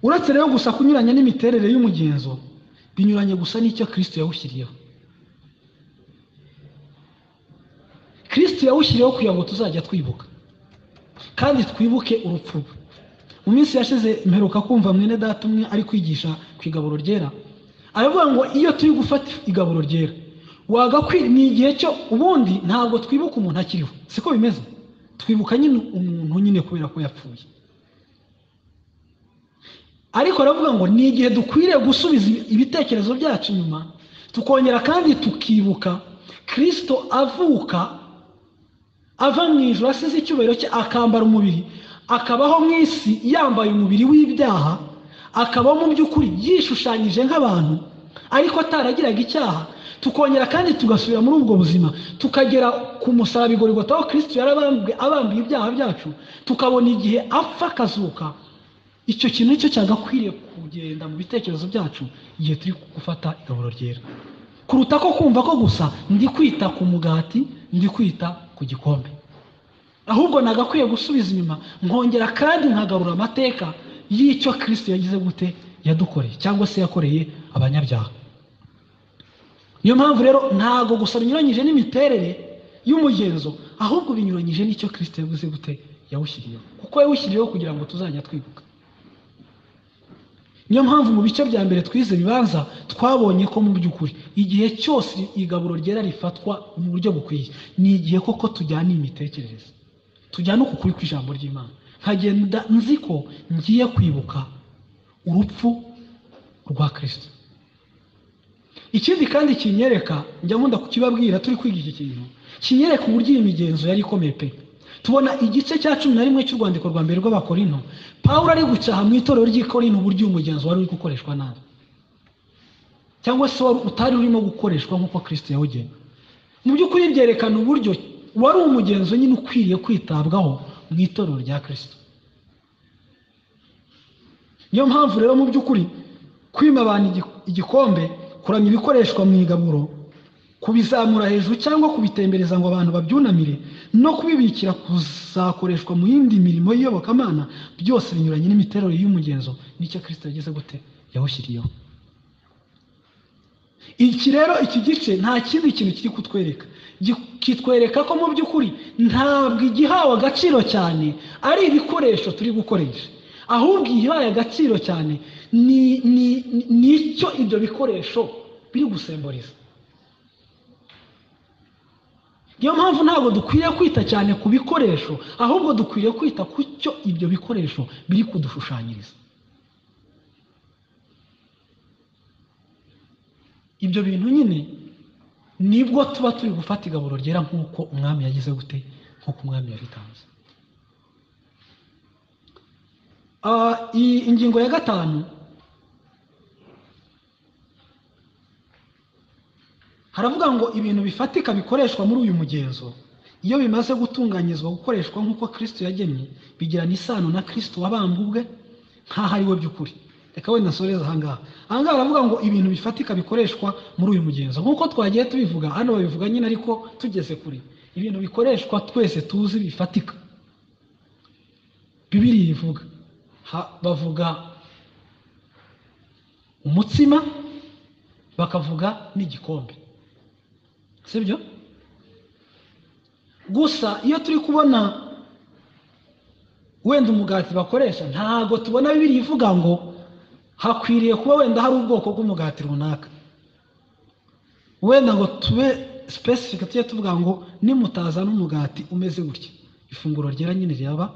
[SPEAKER 1] uretse rero gusa kunyuranya n'imiterere y'umugenzo binyuranye gusa n'icyo kirisito yawushyiriyeho kirisito yawushyiriyeho kugira ngo tuzajya twibuka kandi twibuke urupfu rwe mu minsi yashize mperuka kumva mwene data umwe ari kwigisha ku igaburo ryera aravuga ngo iyo turi gufata igaburo ryera wagakwi ni igihe cyo ubundi ntabwo twibuka umuntu akiriho siko bimeze twibuka nyine umuntu nyine kubera ko yapfuye ariko aravuga ngo ni igihe dukwiriye gusubiza ibitekerezo byacu inyuma tukongera kandi tukibuka kirisito avuka ava mu ijoro asize icyubahiro cye akambara umubiri akabaho mu isi yambaye umubiri w'ibyaha akaba mu by'ukuri yishushanyije nk'abantu ariko ataragiraga icyaha tukongera kandi tugasubira muri ubwo buzima tukagera ku musaraba igorigota aho kristo yari abambwe- abambiye ibyaha byacu tukabona igihe apfa akazuka icyo kintu nicyo cyagakwiriye kugenda mu bitekerezo byacu igihe turi gufata igaburo ryera kuruta ko kumva ko gusa ndi kwita ku mugati ndi kwita ku gikombe ahubwo nagakwiye gusubiza inyuma nkongera kandi nkagarura amateka y'icyo kristo yagize gute yadukoreye cyangwa se yakoreye abanyabyaha niyo mpamvu rero ntago gusa binyuranyije n'imiterere y'umugenzo ahubwo binyuranyije n'icyo kristo yavuze gute yawushyiriyeho kuko yawushyiriyeho kugira ngo tuzajya twibuka niyo mpamvu mu bice bya mbere twize ibibanza twabonye ko mu by'ukuri igihe cyose igaburo ryera rifatwa mu buryo bukwiye ni igihe koko tujyana iyi mitekerereze tujyana uku kuri kw'ijambo ry'imana nkagenda nzi ko ngiye kwibuka urupfu rwa kirisito ikindi kandi kinyereka njya nkunda kukibabwira turi kwiga iki kintu kinyereka uburyo iyi migenzo yari ikomeye pe tubona igice cya cumi na rimwe cy'urwandiko rwa mbere rw'abakorino pawulo ari gucaha mu itorero ry'ikorino uburyo uyu mugenzo wari uri gukoreshwa nabi cyangwa se wari utari urimo gukoreshwa nk'uko kirisito yawugena mu by'ukuri byerekana uburyo wari umugenzo nyine ukwiriye kwitabwaho mu itorero rya kirisito niyo mpamvu rero mu by'ukuri kwima abantu igi- igikombe kuramya ibikoreshwa mu igaburo kubizamura hejuru cyangwa kubitembereza ngo abantu babyunamire no kubibikira kuzakoreshwa mu yindi mirimo y'iyobokamana byose binyuranye n'imiterere y'umugenzo n'icyo kristo yagize gute yawushyiriyeho iki rero iki gice nta kindi kintu kiri kutwereka Gi- kitwereka ko mu by'ukuri ntabwo igihawe agaciro cyane ari ibikoresho turi gukoresha ahubwo igihawe agaciro cyane ni ni ni- ni icyo ibyo bikoresho biri gusemburiza niyo mpamvu ntabwo dukwiriye kwita cyane ku bikoresho ahubwo dukwiriye kwita ku cyo ibyo bikoresho biri kudushushanyiriza ibyo bintu nyine nibwo tuba turi gufata igaburo ryera nk'uko umwami yagize gute nk'uko umwami yabitanze Ah, iyi ingingo ya gatanu haravuga ngo ibintu bifatika bikoreshwa muri uyu mugenzo iyo bimaze gutunganyizwa gukoreshwa nk'uko kristo yagennye bigirana isano na kristo wabambwe ubwe nk'aho ari we by'ukuri reka wenda nsoreze ahangaha ahangaha haravuga ngo ibintu bifatika bikoreshwa muri uyu mugenzo nk'uko twagiye tubivuga hano babivuga nyine ariko tugeze kure ibintu bikoreshwa twese tuzi bifatika bibiri ivuga Ha- bavuga umutsima bakavuga n'igikombe sibyo gusa iyo turi kubona wenda umugati bakoresha ntabwo tubona bibiri ivuga ngo hakwiriye kuba wenda hari ubwoko bw'umugati runaka wenda ngo tube specific tujye tuvuga ngo nimutazana umugati umeze gutya ifunguro ryera nyine ryaba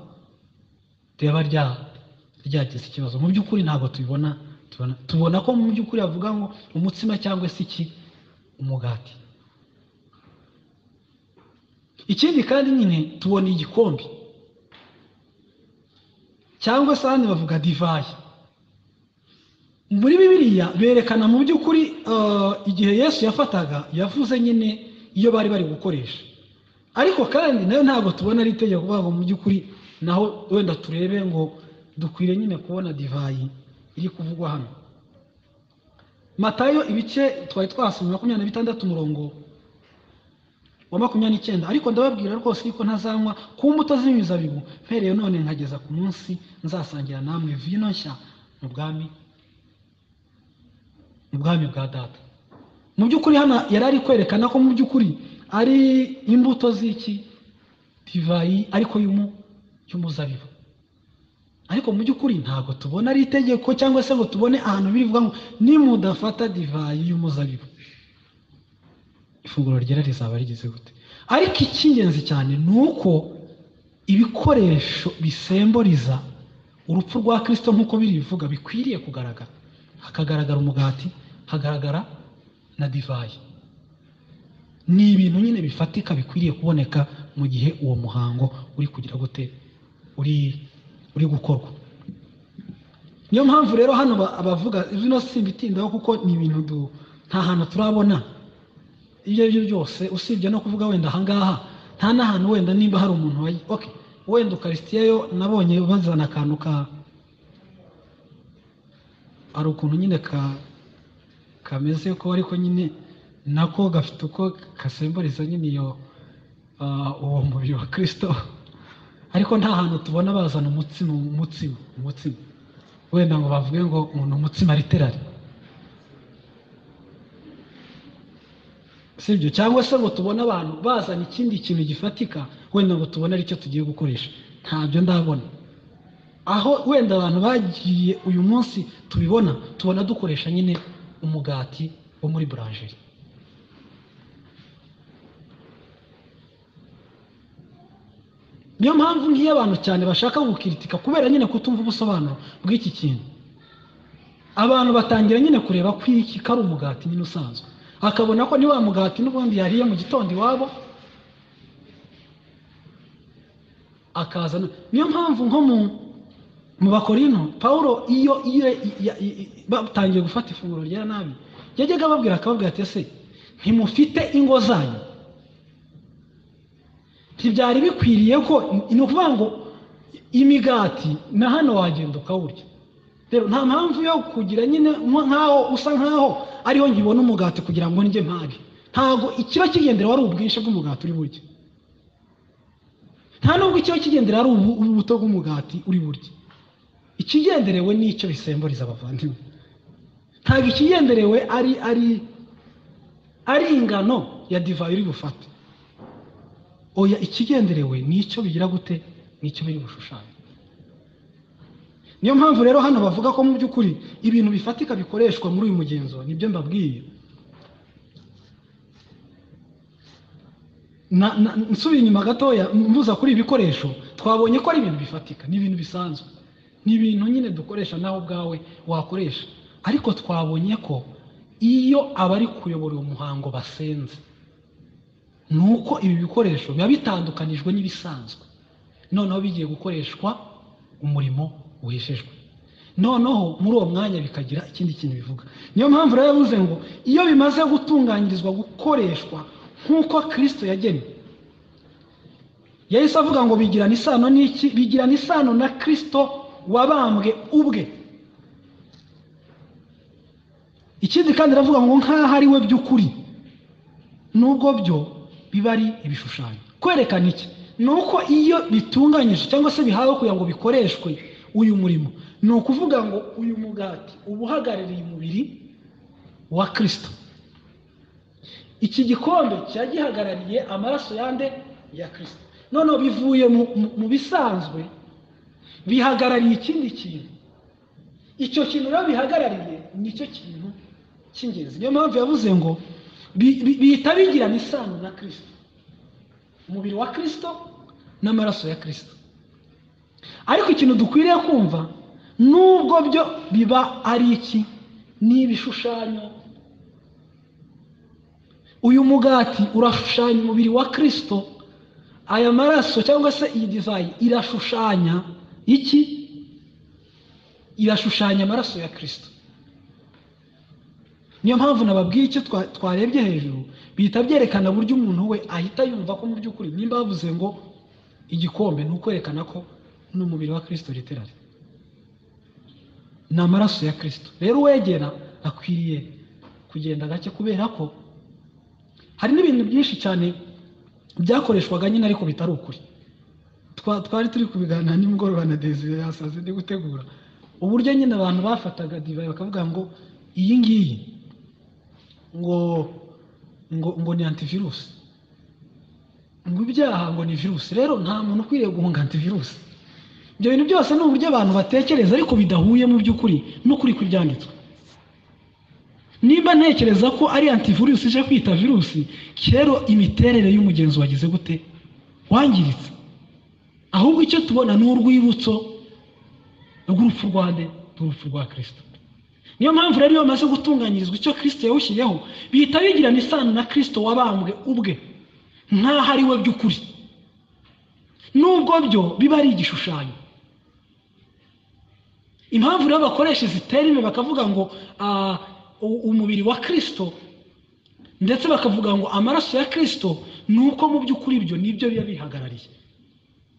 [SPEAKER 1] ryaba rya ryagize ikibazo mu by'ukuri ntabwo tubibona tubona, tubona ko mu by'ukuri havuga ngo umutsima cyangwa se iki umugati ikindi kandi nyine tubona igikombe cyangwa se ahandi bavuga divayi muri bibiliya berekana mu by'ukuri eh, igihe yesu yafataga yavuze nyine iyo bari bari gukoresha ariko kandi nayo ntabwo tubona ari itegeko kuvuga ngo mu by'ukuri naho wenda turebe ngo dukwiriye nyine kubona divayi iri kuvugwa hano matayo ibice twari twasomye makumyabiri na bitandatu umurongo wa makumyabiri n'icyenda ariko ndababwira rwose yuko ntazanywa ku mbuto z'imizabibu mpereye none nkageza ku munsi nzasangira namwe vino nshya mu bwami mu bwami bwa data mu by'ukuri hano yari ari kwerekana ko mu by'ukuri ari imbuto z'iki divayi ariko y'umu- y'umuzabibu ariko mu by'ukuri ntabwo tubona ari itegeko cyangwa se ngo tubone ahantu birivuga ngo nimudafata divayi y'umuzabibu ifunguro ryera rizaba rigeze gute ariko icy'ingenzi cyane ni uko ibikoresho bisemburiza urupfu rwa kirisito nk'uko birivuga bikwiriye kugaragara hakagaragara umugati hagaragara na divayi ni ibintu nyine bifatika bikwiriye kuboneka mu gihe uwo muhango uri kugira gute uri uri gukorwa niyo mpamvu rero hano ba- abavuga bino simbitindaho kuko ni ibintu du- nta hantu turabona ibyo ari byo byose usibye no kuvuga wenda ahangaha nta n'ahantu wenda nimba hari umuntu wayi okay wenda ukarisitiya yo nabonye bazana akantu ka hari ukuntu nyine ka kameze ko ariko nyine nako gafite uko kasemburiza nyine iyo ah, uwo mubiri wa kirisito ariko nta hantu tubona bazana umutsima umutsima umutsima wenda ngo bavuge ngo umuntu umutsima literari sibyo cyangwa se ngo tubone abantu bazana ikindi kintu gifatika wenda ngo tubone aricyo tugiye gukoresha ntabyo ndabona aho wenda abantu bagiye uyu munsi tubibona tubona dukoresha nyine umugati wo muri buranjeri niyo mpamvu nk'iyo abantu cyane bashaka gukiritika kubera nyine kutumva ubusobanuro bw'iki kintu abantu batangira nyine kureba ko iki kari umugati nyine usanzwe akabona ko ni wa mugati n'ubundi yariye mu gitondo iwabo akaza no- niyo mpamvu nko mu mu bakorino paul iyo iyo ya- i- i- batangiye gufata ifunguro rya nabi yajyaga ababwira akababwira ati ese ntimufite ingo zanyu ntibyari bikwiriye ko ni ukuvuga ngo imigati na hano wagenda ukawurya rero nta mpamvu yo kugira nyine nko nk'aho usa nk'aho ariho nkibona umugati kugira ngo njye mpage ntabwo ikiba kigendera wari ubwinshi bw'umugati uri burya nta nubwo ikiba kigendera ari ubu- ubuto bw'umugati uri burya ikigenderewe ni icyo bisemburiza abavandimwe ntabwo ikigenderewe ari ari ari ingano ya divayi uri bufate oya ikigenderewe ni icyo bigira gute ni icyo biri gushushanya niyo mpamvu rero hano bavuga ko mu by'ukuri ibintu bifatika bikoreshwa muri uyu mugenzo nibyo mbabwiye Na- na- nsubiye inyuma gatoya mvuza kuri ibi bikoresho twabonye ko ari ibintu bifatika ni ibintu bisanzwe ni ibintu nyine dukoresha nawe ubwawe wakoresha ariko twabonye ko iyo abari kuyobora uwo muhango basenze ni uko ibi bikoresho biba bitandukanijwe n'ibisanzwe noneho bigiye gukoreshwa umurimo wejejwe noneho muri uwo mwanya bikagira ikindi kintu bivuga niyo mpamvu rero yavuze ngo iyo bimaze gutunganyirizwa gukoreshwa nk'uko kirisito yagennye yahise avuga ngo bigirana isano n'iki bigirana isano na kirisito wabambwe ubwe ikindi kandi aravuga ngo nk'aho ari we by'ukuri nubwo byo biba ari ibishushanyo kwerekana iki ni uko iyo bitunganyije cyangwa se bihawe kugira ngo bikoreshwe uyu murimo ni ukuvuga ngo uyu mugati uba uhagarariye umubiri wa kirisito iki gikombe kiba gihagarariye amaraso yande ya kirisito noneho bivuye mu- mu- mu bisanzwe bihagarariye ikindi kintu icyo kintu rero bihagarariye nicyo kintu cy'ingenzi niyo mpamvu yavuze ngo bi- bi- bihita bigirana isano na kirisito umubiri wa kirisito n'amaraso ya kirisito ariko ikintu dukwiriye kumva nubwo byo biba ari iki ni ibishushanyo uyu mugati urashushanya umubiri wa kirisito aya maraso cyangwa se iyi divayi irashushanya iki irashushanya amaraso ya kirisito niyo mpamvu nababwiye icyo twa- twarebye hejuru bihita byerekana buryo umuntu we ahita yumva ko mu by'ukuri nimba bavuze ngo igikombe ni ukwerekana ko ni umubiri wa kirisito literari ni amaraso ya kirisito rero uwegera akwiriye kugenda gake kubera ko hari n'ibintu byinshi cyane byakoreshwaga nyine ariko bitari ukuri Twa- twari turi kubiganira nimugoroba na desire yasaze ndi gutegura uburyo nyine abantu bafataga divayi bakavuga ngo iyi ngiyi ngo ngo ngo ni antivirusi ngo ibyaha ngo ni virusi rero nta muntu ukwiriye guhunga antivirusi ibyo bintu byose ni uburyo abantu batekereza ariko bidahuye mu by'ukuri n'ukuri kw'ibyanditswe nimba ntekereza ko ari antivirusi ije kwita virusi rero imiterere y'umugenzi wagize gute wangiritse ahubwo icyo tubona ni urwibutso rw'urupfu rwa nde rw'urupfu rwa kirisito niyo mpamvu rero iyo bamaze gutunganyirizwa icyo kirisito yawushyizeho bihita bigirana isano na kirisito wabambwe ubwe nk'aho ari we by'ukuri nubwo byo biba ari igishushanyo impamvu rero bakoresha isiterime bakavuga ngo ah, u- umubiri wa kirisito ndetse bakavuga ngo amaraso ya kirisito ni uko mu by'ukuri ibyo nibyo biba bihagarariye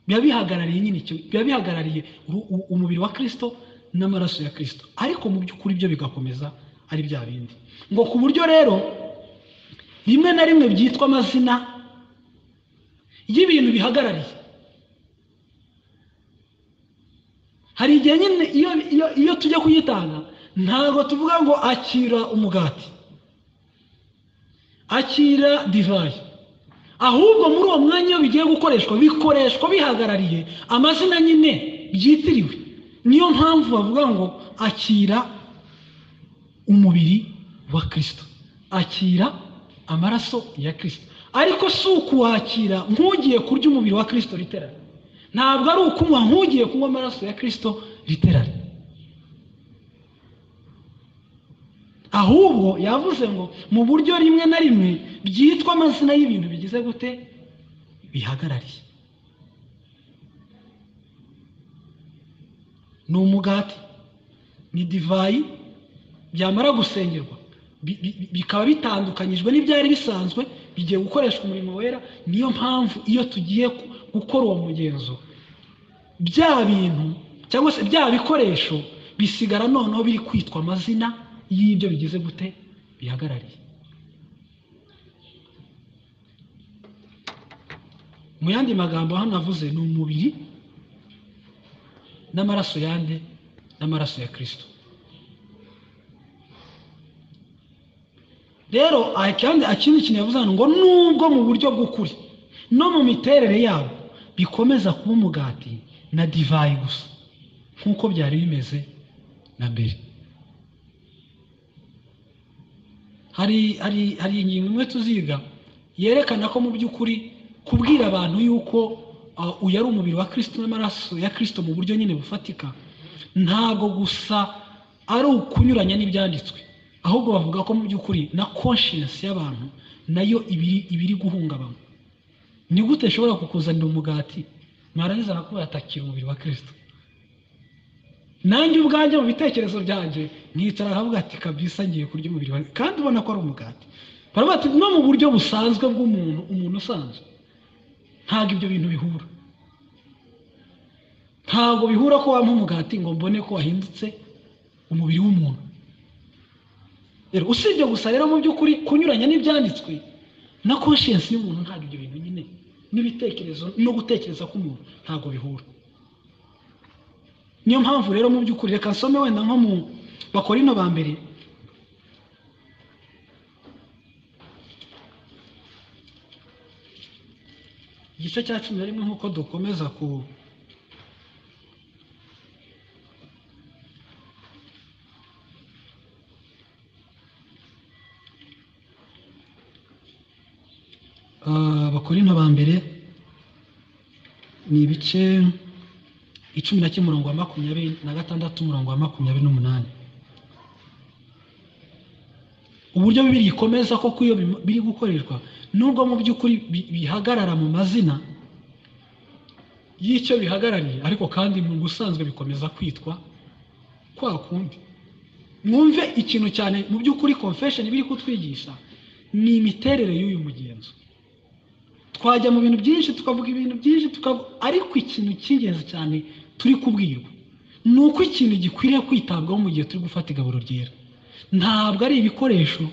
[SPEAKER 1] biba bihagarariye nyine icyo biba bihagarariye uru- u- umubiri wa kirisito n'amaraso ya kirisito ariko mu by'ukuri byo bigakomeza ari bya bindi ngo ku buryo rero rimwe na rimwe byitwa amazina y'ibintu bihagarariye hari igihe nyine iyo, iyo, iyo tujya kuyitanga ntabwo tuvuga ngo akira umugati akira divayi ahubwo muri uwo mwanya iyo bigiye gukoreshwa bikoreshwa bihagarariye amazina nyine byitiriwe niyo mpamvu bavuga ngo akira umubiri wa kirisito akira amaraso ya kirisito ariko si ukuwakira nk'ugiye kurya umubiri wa kirisito literari ntabwo ari ukunywa nk'ugiye kunywa amaraso ya kirisito literari ahubwo yavuze ngo mu buryo rimwe na rimwe byitwa amazina y'ibintu bigize gute bihagarariye ni umugati ni divayi byamara gusengerwa bi- bi- bikaba bitandukanyijwe n'ibyari bisanzwe bigiye gukoreshwa umurimo wera niyo mpamvu iyo tugiye ku- gukora uwo mugenzo bya bintu cyangwa se bya bikoresho bisigara noneho biri kwitwa amazina y'ibyo bigize gute bihagarariye mu yandi magambo hano avuze ni umubiri n'amaraso yande n'amaraso ya kirisito rero aha kandi ikindi kintu yavuze hano ngo nubwo mu buryo bw'ukuri no mu miterere yabo bikomeza kuba umugati na divayi gusa nk'uko byari bimeze na mbere hari hari hari ingingo imwe tuziga yerekana ko mu by'ukuri kubwira abantu yuko uh, uyu ari umubiri wa kirisito n'amaraso ya kirisito mu buryo nyine bufatika ntabwo gusa ari ukunyuranya n'ibyanditswe ahubwo bavuga ko mu by'ukuri na conscience y'abantu nayo ibiri ibiri guhungabana ni gute ishobora kukuzanira umugati mwarangiza nakubwira ati akira umubiri wa kirisito nanjye ubwanjye mu bitekerezo byanjye nkicara nkavuga ati kabisa ngiye kurya umubiri wa kandi ubona ko ari umugati baravuga ati no mu buryo busanzwe bw'umuntu umuntu usanzwe ntabwo ibyo bintu bihura ntabwo bihura ko wampa umugati ngo mbone ko wahindutse umubiri w'umuntu rero usibye gusa rero mu by'ukuri kunyuranya n'ibyanditswe na conscience y'umuntu ntabwo ibyo bintu nyine n'ibitekerezo no gutekereza k'umuntu ntabwo bihura niyo mpamvu rero mu by'ukuri reka nsome wenda nko mu bakorino ba mbere igice cya cumi na rimwe nk'uko dukomeza ku Ah, abakorino ba mbere ni ibice icumi na kimwe umurongo wa makumyabiri na gatandatu umurongo wa makumyabiri n'umunani uburyo bibiri ikomeza koko iyo bim- biri gukoreshwa nubwo mu by'ukuri bi- bihagarara mu mazina y'icyo bihagarariye ariko kandi mu busanzwe bikomeza kwitwa kwa kundi mwumve ikintu cyane mu by'ukuri confession biri kutwigisha ni imiterere y'uyu mugenzo twajya mu bintu byinshi tukavuga ibintu byinshi tukavu- ariko ikintu cy'ingenzi cyane turi kubwirwa ni uko ikintu gikwiriye kwitabwaho mu gihe turi gufata igaburo ryera ntabwo ari ibikoresho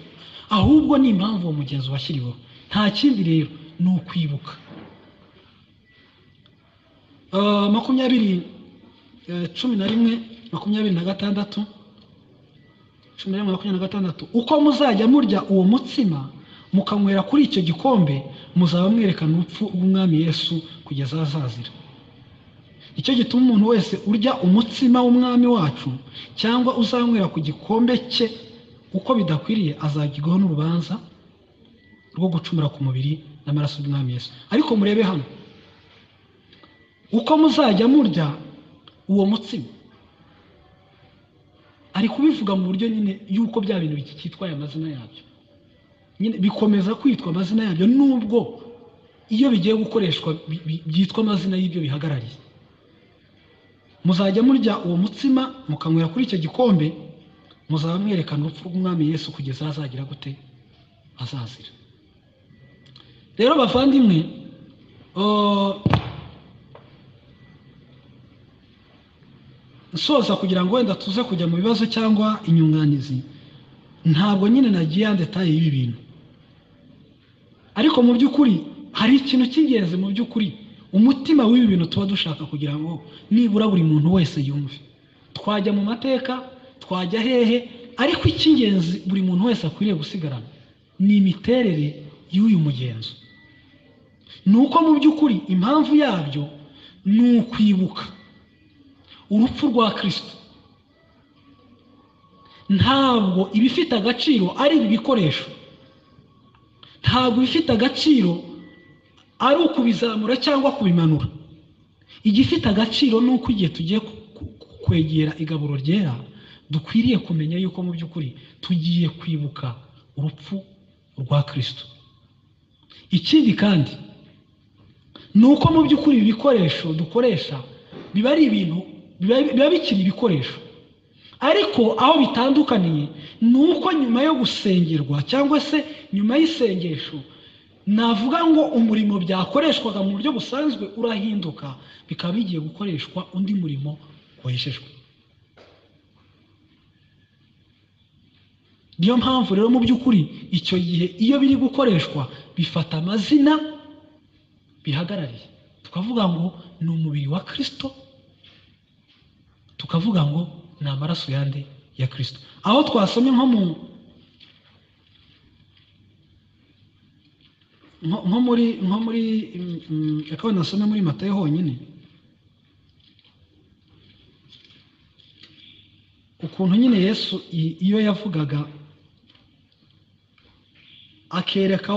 [SPEAKER 1] ahubwo ni impamvu uwo mugenzi washyiriweho nta kindi rero ni ukwibuka Ah, makumyabiri eh, cumi na rimwe makumyabiri na gatandatu cumi na rimwe makumyabiri na gatandatu uko muzajya murya uwo mutsima mukanywera kuri icyo gikombe muzaba mwerekana urupfu rw'umwami yesu kugeza azazira nicyo gituma umuntu wese urya umutsima w'umwami wacu cyangwa uzanywera ku gikombe cye uko bidakwiriye azagirwaho n'urubanza rwo gucumura ku mubiri n'amaraso y'umwami yesu ariko murebe hano uko muzajya murya uwo mutsima ari kubivuga mu buryo nyine y'uko bya bintu biki- cyitwaye amazina yabyo nyine bikomeza kwitwa amazina yabyo nubwo iyo bigiye gukoreshwa bi- bi- byitwa amazina y'ibyo bihagarariye muzajya murya uwo mutsima mukanywera kuri icyo gikombe muzaba mwerekana urupfu rw'umwami yesu kugeza aho azagira gute azazira rero bavandimwe oh, nsoza kugira ngo wenda tuze kujya mu bibazo cyangwa inyunganizi ntabwo nyine nagiye ya detaye y'ibi bintu ariko mu by'ukuri hari ikintu cy'ingenzi mu by'ukuri umutima w'ibi bintu tuba dushaka kugira ngo nibura buri muntu wese yumve twajya mu mateka twajya hehe ariko icy'ingenzi buri muntu wese akwiriye gusigarana ni imiterere y'uyu mugenzo ni uko mu by'ukuri impamvu yabyo ni ukwibuka urupfu rwa kirisito ntabwo ibifite agaciro ari ibi bikoresho ntabwo ibifite agaciro ari ukubizamura cyangwa kubimanura igifite agaciro ni uko igihe tugiye kwegera igaburo ryera dukwiriye kumenya yuko mu by'ukuri tugiye kwibuka urupfu rwa kirisito ikindi kandi ni uko mu by'ukuri ibi bikoresho dukoresha biba ari ibintu biba bikiri ibikoresho ariko aho bitandukaniye ni uko nyuma yo gusengerwa cyangwa se nyuma y'isengesho navuga ngo umurimo byakoreshwaga mu buryo busanzwe urahinduka bikaba bigiye gukoreshwa undi murimo weshejwe niyo mpamvu rero mu by'ukuri icyo gihe iyo biri gukoreshwa bifata amazina bihagarariye tukavuga ngo ni umubiri wa kirisito tukavuga ngo ni amaraso yande ya kirisito aho twasomye nko mu nko muri nko muri reka wenda nasome muri matayo honyine ukuntu nyine yesu iyo yavugaga akereka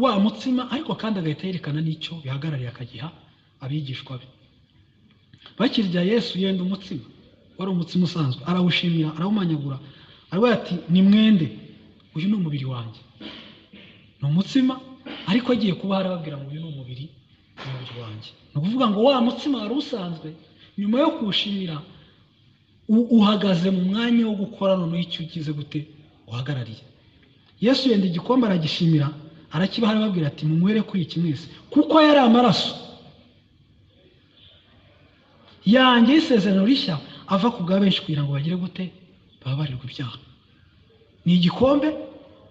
[SPEAKER 1] wa mutsima ariko kandi agahita yerekana n'icyo bihagarariye akagiha abigishwa be bakirya yesu yenda umutsima wari umutsima usanzwe arawushimira arawumanyagura aravuga ati ni mwende uyu ni umubiri wanjye ni umutsima ariko agiye kuba harababwira ngo uyu ni umubiri umubiri wanjye ni ukuvuga ngo wa mutsima wari usanzwe nyuma yo kuwushimira uhagaze mu mwanya wo gukora noneho icyo ukize gute uhagarariye yesu yenda igikombe aragishimira arakibaha arababwira ati munywere kuri iki mwese kuko yari amaraso yanjye y'isezerano rishya ava ku bwa benshi kugira ngo bagire gute bababarirwe ibyaha ni igikombe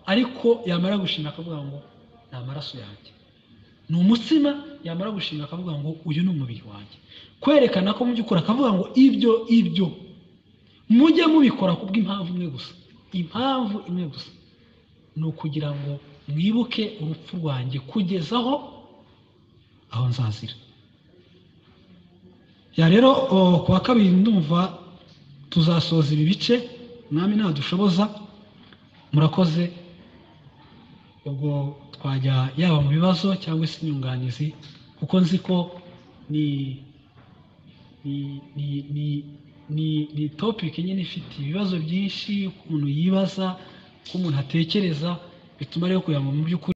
[SPEAKER 1] ariko yamara gushimira akavuga ngo ni amaraso yanjye ni umutsima yamara gushimira akavuga ngo uyu ni umubiri wanjye kwerekana ko mu by'ukuri akavuga ngo ibyo ibyo mujye mubikora ku bw'impamvu imwe gusa impamvu imwe gusa ni ukugira ngo mwibuke urupfu rwanjye kugezaho aho nzazira ya rero ku wa kabiri ndumva tuzasoza ibi bice mwami ntadushoboza murakoze ubwo twajya yaba mu bibazo cyangwa se inyunganizi kuko nzi ko ni ni topiki nyine ifite ibibazo byinshi ukuntu yibaza uko umuntu atekereza bituma rero kugira ngo mu by'ukuri